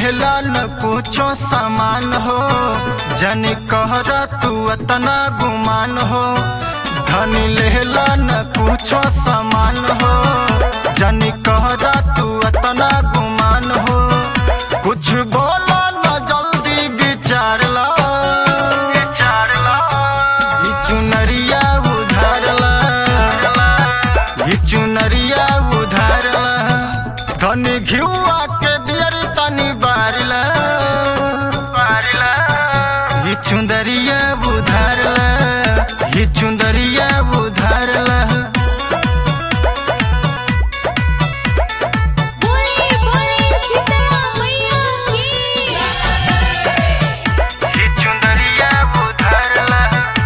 लेहला न कुछो सामान हो जन कहर तू अतना गुमान हो धन लेहला न कुछो सामान हो जन कहर तू अतना गुमान हो कुछ बोला न जल्दी विचार ला विचार ला ई चुनरिया उधार ला ई चुनरिया उधार ला धनी घिउआ के दियर तनी बारिला बारिला ई चुंदरिया उधारला ई चुंदरिया उधारला बोले बोले सीता मैया की ई चुंदरिया उधारला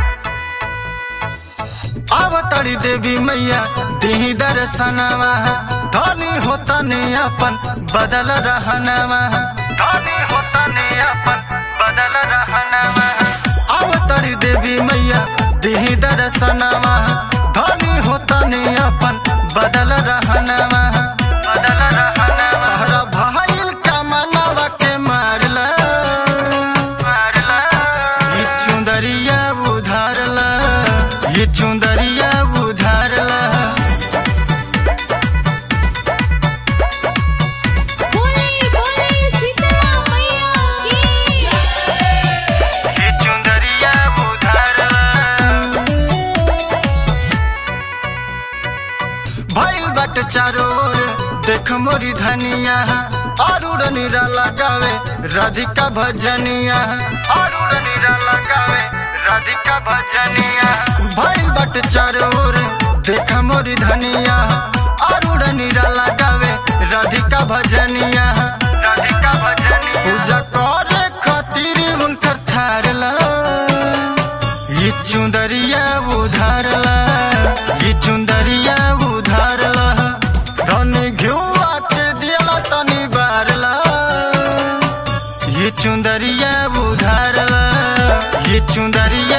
आवतड़ी देवी मैया दिही दर्शनवा धनी होता ने अपन बदल रहनवा धनी होता ने अपन बदल रहनवा आवतड़ी देवी मैया दिही दर्शनवा धनी होता ने अपन बदल रहनवा बदल रहनवा तोहरा भाईल का मनवा के मारला मारला ये चुंदरिया उधारला ये चुंदरिया उधारला बोले बोले सीता मैया की ये चुंदरिया उधारला भइल बट चारो ओर देख मोरी धनिया अरुण नीरा लगावे राधिका भजनिया अरुण नीरा लगावे राधिका भजनिया भइल बट चारो ओर देख मोरी धनिया अरुण नीरा लगावे राधिका भजनिया राधिका भजनिया पूजा करे खातिर हुनकर ठारला ये चुंदरिया उधारला ये चुंदरिया उधारला धन घिउआ के दियला तनी बारला ये चुंदरिया उधारला ये चुंदरिया